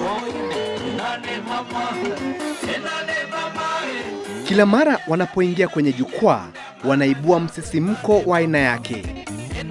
Kila mara wanapoingia kwenye jukwaa, wanaibua msisimko wa aina yake.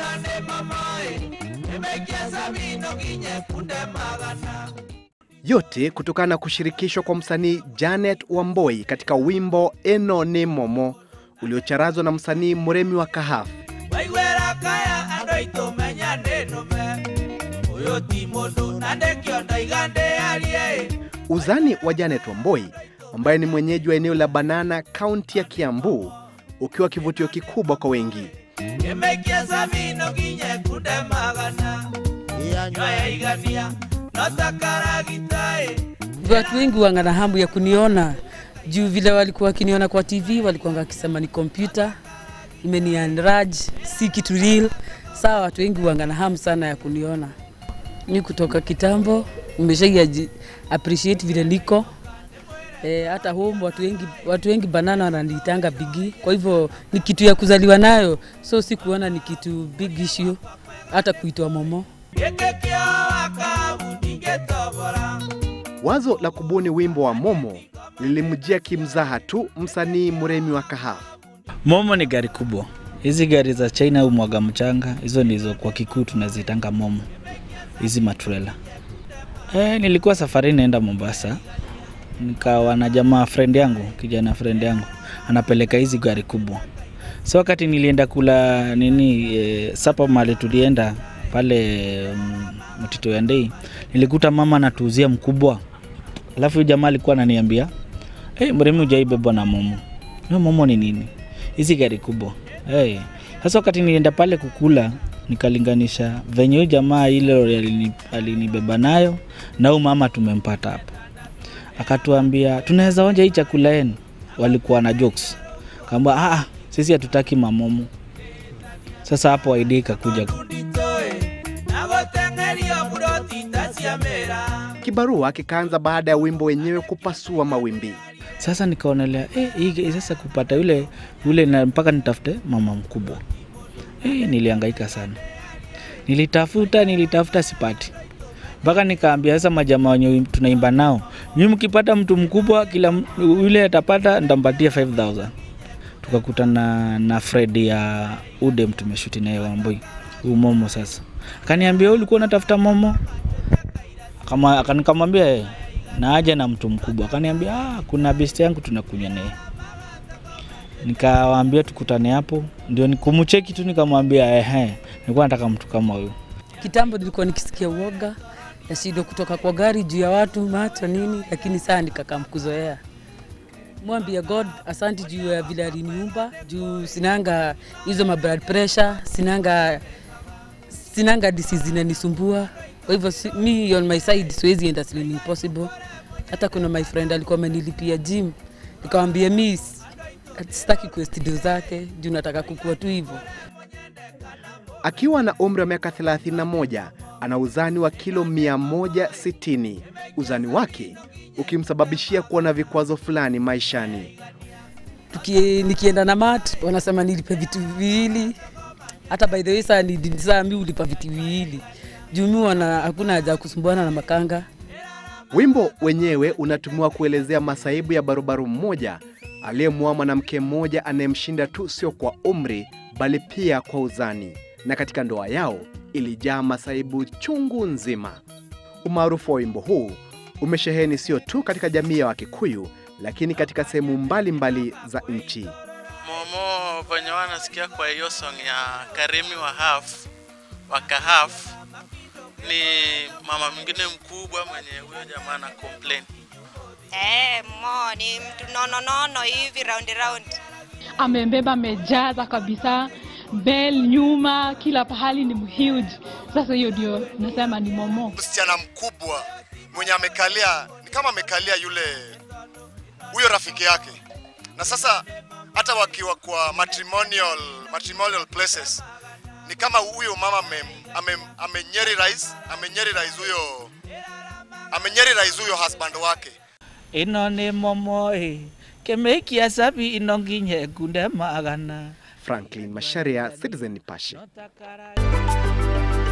Yote kutokana na kushirikishwa kwa msanii Janet Wamboi katika wimbo Eno ni Momo uliocharazwa na msanii Muremi wa Kahafu. waigwera kaya andå aitå menya ndä nå me å yå ti må ndå na ndä kä onda igandä arie Uzani wa Janet Wamboi ambaye ni mwenyeji wa eneo la Banana, kaunti ya Kiambu, ukiwa kivutio kikubwa kwa wengi. kä maikia camino nginye kunde magana nyoya igania no takaragitaä Watu wengi wanga na hamu ya kuniona juu vile walikuwa wakiniona kwa TV walikuwa wakisema ni kompyuta imenianraj, si kitu real. Sawa, watu wengi wanga na hamu sana ya kuniona. Ni kutoka kitambo, nimeshai appreciate vile niko E, hata home watu wengi, watu wengi banana wananiitanga bigi, kwa hivyo ni kitu ya kuzaliwa nayo, so si kuona ni kitu big issue, hata kuitwa momo. gä kä kä o wakabu ndingä tobora Wazo la kubuni wimbo wa Momo lilimjia kimzaha tu msanii Muremi wa Kahafu. Momo ni gari kubwa. Hizi gari za China au mwaga mchanga, hizo ndizo kwa kikuu tunazitanga momo, hizi matrela. E, nilikuwa safari naenda Mombasa, nikawa na jamaa friend yangu, kijana friend yangu anapeleka hizi gari kubwa. So wakati nilienda kula nini e, sapa mali tulienda pale mm, Mtito ya Ndei, nilikuta mama anatuuzia mkubwa, alafu huyu jamaa alikuwa ananiambia hey, Mremi hujaibebwa na momo. Hiyo momo ni nini? hizi gari kubwa hey. Sasa wakati nilienda pale kukula nikalinganisha venye huyu jamaa ile lori alini- alinibeba nayo na huyu mama tumempata hapa, akatuambia tunaweza onja hii chakula yenu. Walikuwa na jokes, kaamba ah, sisi hatutaki mamomo. Sasa hapo idea ikakuja nditoä na gå tengerio mburoti ta cia mä ra Kibarua kikaanza baada ya wimbo wenyewe kupasua mawimbi. sasa nikaonelea eh, hii sasa kupata yule yule na mpaka nitafute mama mkubwa eh, nilihangaika sana nilitafuta nilitafuta sipati mpaka nikaambia sasa majamaa wenye tunaimba nao nyi mkipata mtu mkubwa kila m- yule atapata ntampatia 5000 tukakutana na fred ya udem tumeshuti naye wamboi huu momo sasa akaniambia "Wewe ulikuwa unatafuta momo Akama- aka- nikamwambia "Eh, na aja na mtu mkubwa akaniambia ah, kuna best yangu tunakunywa naye nikawaambia tukutane hapo ndio nikumcheki tu nikamwambia ehe nilikuwa nataka mtu kama huyu Kitambo nilikuwa nikisikia uoga nashindwa kutoka kwa gari juu ya watu macho nini, lakini saa nikakam kuzoea. Mwambia God asanti juu ya vile aliniumba, juu sinanga hizo ma blood pressure, sinanga sinanga disease zinanisumbua. Kwa hivyo si, mi on my side siwezi enda Slim Impossible. Hata kuna my friend alikuwa amenilipia gym, nikamwambia mi s- sitaki kuestidio zake juu nataka kukua tu hivyo. Akiwa na umri wa miaka 31 ana uzani wa kilo 160. Uzani wake ukimsababishia kuwa na vikwazo fulani maishani. Tuki, nikienda na mat wanasema nilipe vitu viwili. Hata by the way saa ni saa mi ulipa vitu viwili juu mi wana hakuna haja ya kusumbuana na makanga. Wimbo wenyewe unatumiwa kuelezea masaibu ya barubaru mmoja aliyemwoa mwanamke mmoja anayemshinda tu sio kwa umri bali pia kwa uzani, na katika ndoa yao ilijaa masaibu chungu nzima. Umaarufu wa wimbo huu umesheheni sio tu katika jamii ya Wakikuyu, lakini katika sehemu mbalimbali za nchi. Momo venye wanasikia kwa hiyo song ya Karimi wa half wa kahaf ni mama mwingine mkubwa mwenye huyo jamaa na complain. Eh, mo ni mtu nono nono hivi round round. amembeba amejaza kabisa bel nyuma kila pahali ni huge sasa hiyo ndio nasema ni momo msichana mkubwa mwenye amekalia ni kama amekalia yule huyo rafiki yake na sasa hata wakiwa kwa matrimonial, matrimonial places ni kama huyo mama ame- ame- amenyeri rais amenyeri rais huyo amenyeri rais huyo husband wake ino nĩ momo ĩ kĩmĩikia cabi ino nginye kunde magana Franklin Masharia, Citizen Nipashe. Notakara-